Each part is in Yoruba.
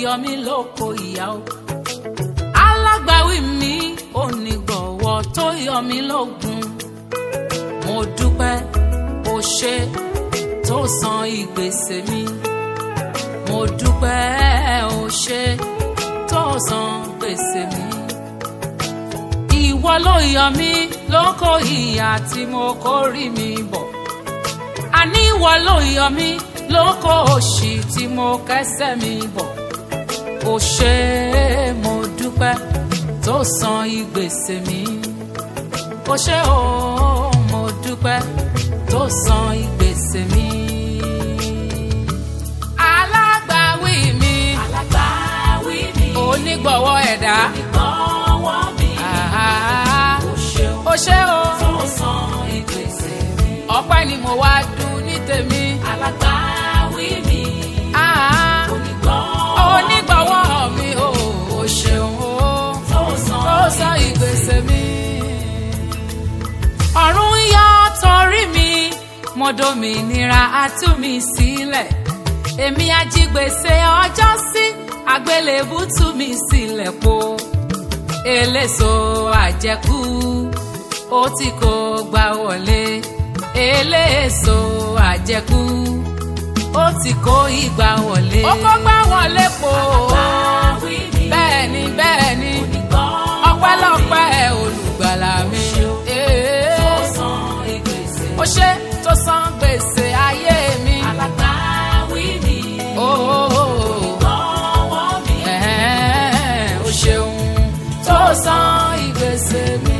yọ mí lóko ìyá o alágbàwí mi onígbọ̀wọ́ tó yọ mí lógun mo dúpẹ́ o ṣe tó san ìgbésẹ̀ mi mo dúpẹ́ o ṣe tó san gbèsè mi ìwọ ló yọ mí lóko ìyà tí mo kórì mi bọ̀ àní ìwọ ló yọ mí lóko òṣì tí mo kẹ́sẹ̀ mi bọ̀ o ṣe mo dúpẹ́ tó san ìgbésè mi o ṣe o mo dúpẹ́ tó san ìgbésè mi. alágbàwí mi alágbàwí mi onígbọ̀wọ́ ẹ̀dá ìgbọ̀wọ́ mi àhá, o ṣeun o ṣe o tó san ìgbésẹ̀ mi ọpẹ́ ni mo wá dùn ní tèmi. alágbàwí mi àhá, onígbọ̀wọ́ onígbọ̀wọ́ mi o o ṣeun o. tó san tó sọ ìgbésẹ̀ mi. ọ̀run yọ torí mi mo dòmìnira á tú mi sílẹ̀ èmi ajígbèsè ọjọ́ sí àgbélébù tú mi sílẹ̀ po eléso àjẹkù ó ti kó gbà wọlé eléso àjẹkù ó ti kó ìgbà wọlé. ó kó gbà wọlé po alágbàwí mi bẹ́ẹ̀ ni bẹ́ẹ̀ ni onígbọ̀wọ́ ọpẹ́lọpẹ́ olùgbàlà mi. tó san ìgbésẹ̀ ó ṣe tó san gbèsè ayé mi. alágbàwí mi onígbọ̀wọ́ mi Ẹ̀hẹ́n, ó ṣeun tó san ìgbésè mi.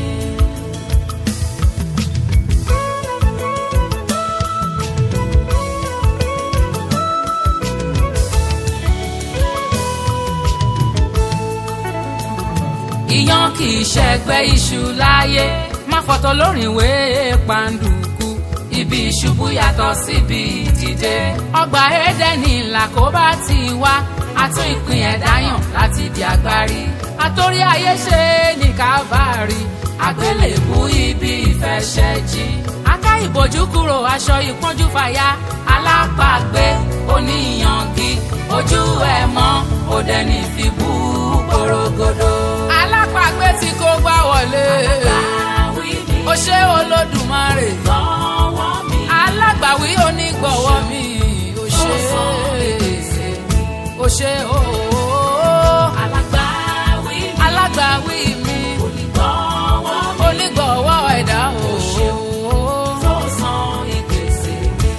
ìyan kì í ṣẹgbẹ́ iṣu láyé má fọ̀tọ̀ lórin ìwé pàǹdùkú ibi ìṣubú yàtọ̀ síbi ìdìde ọgbà édẹ́nì làkóbá ti wá àtún ìpín ẹ̀dá yàn láti di agbárí àtòrí ayé ṣe ní kávárì àgbélébú ibi ìfẹsẹ̀jì aká ìbòjú kúrò aṣọ ìpọ́njú fàya alápàgbé oníyangi ojú ẹ̀ mọ́ òdẹ́ni fi bú porogodo. alápàgbé tí kò gbá wọlé alágbàwí mi ó ṣe olódùmarè onígbọ̀wọ́ mi alágbàwí onígbọ̀wọ́ mi ó tó ṣe san ìgbésẹ̀ mi ó ṣe ooo alágbàwí mi alágbàwí mi onígbọ̀wọ́ mi onígbọ̀wọ́ ẹ̀dá ooo tó san ìgbésẹ̀ mi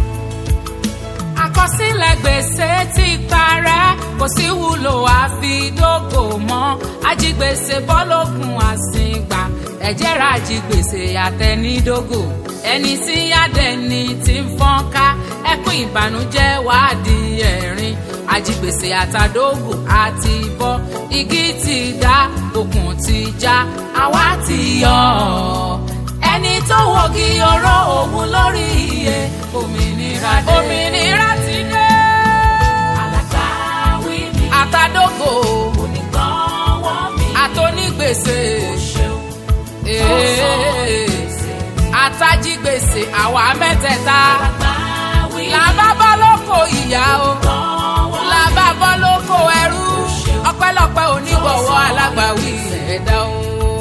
àkọsílẹ̀ gbèsè ti parẹ́ kò sí wúlò àfidógò mọ́ ajigbèsè bọ́lógun àsìngbà ẹ̀jẹ̀ ra ajigbèsè àtẹnidógò ẹni tí yádẹni ti ń fọ́n ká ẹkún ìbànújẹ́ wádìí ẹ̀rín ajigbèsè àtàdógò àti bọ́ igi ti dá okùn ti já àwa ti yọ ọ́ ẹni tó wọ́gi oró òun lórí iye òmìnira dé. òmìnira ti dé. alágbàwí mi àtàdógò onígbọ̀wọ́ mi àtònígbèsè ṣeun tó san ìgbésẹ̀ mi àtàjígbèsè àwa mẹ́tẹ̀ẹ̀ta alágbàwí mi làbá bọ́ lóko ìyá o onígbọ̀wọ́ làbá bọ́ lóko ẹrú ọpẹ́lọpẹ́ onígbọ̀wọ́ alágbàwí ẹ̀dá o.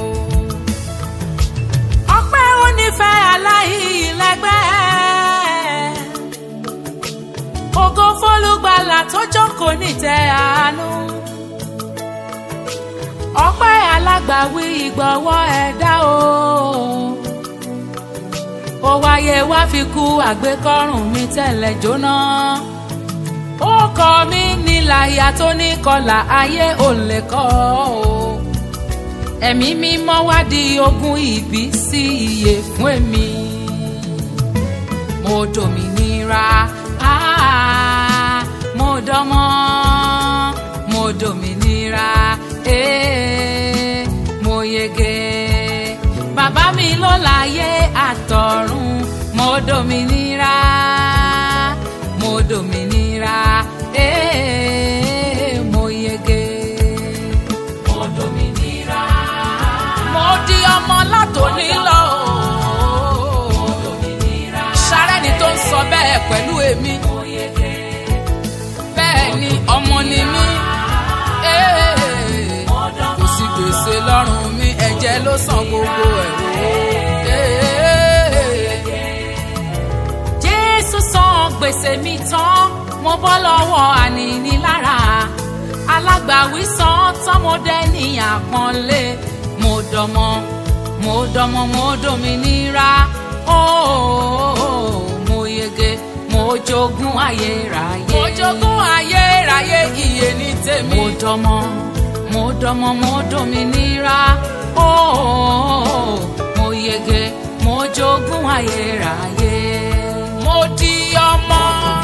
ọpẹ́ onífẹ́ aláìlẹ́gbẹ́ ògo fólúgbàlà tó jókòó nítẹ́ àánú ọpẹ́ alágbàwí ìgbọ̀wọ́ ẹ̀dá o ó wáyé wá fi kú àgbékọ́rùn mi tẹ́lẹ̀ jóná ó kọ mí níláyà tó ní kọlà ayé ò lè kọ́ o ẹ̀mí mímọ́ wá di ogún ìbí sí iye fún èmi mo dòmìnira ah, mo dọ́mọ́ mo dòmìnira eh, mo yege bàbá mi ló láyé àtọ̀run mo dòmìnira mo dòmìnira eh, mo yege mo dòmìnira mo di ọmọ látòní lọ mo dòmìnira sárẹ́ni tó ń sọ bẹ́ẹ̀ pẹ̀lú èmi mo yege bẹ́ẹ̀ ni ọmọ ni mí jẹ ló san gbogbo ẹ̀ wò. jésù san gbèsè mi tán mo bọ́ lọ́wọ́ ànínílára alágbàwí san tán mo dẹ́ ní àpọ́nlé mo dọmọ mo dọmọ mo dominira ooo mo yege mo jogún ayérayé. mo jogún ayérayé iye ní tèmi. mo dọmọ mo dọmọ mo dominira ooo mo yege mo jogún ayérayé. mo di ọmọ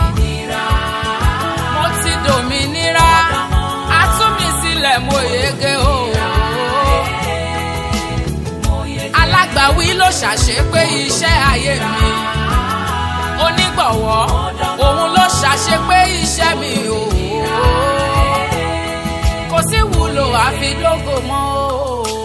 mo ti dominira a tú mi sílẹ̀ mo yege ooo alágbàwí ló ṣàṣepé iṣẹ́ ayé mi onígbọ̀wọ́ òun ló ṣàṣepé iṣẹ́ mi o kò sí wúlò àfi dógò mọ́ o.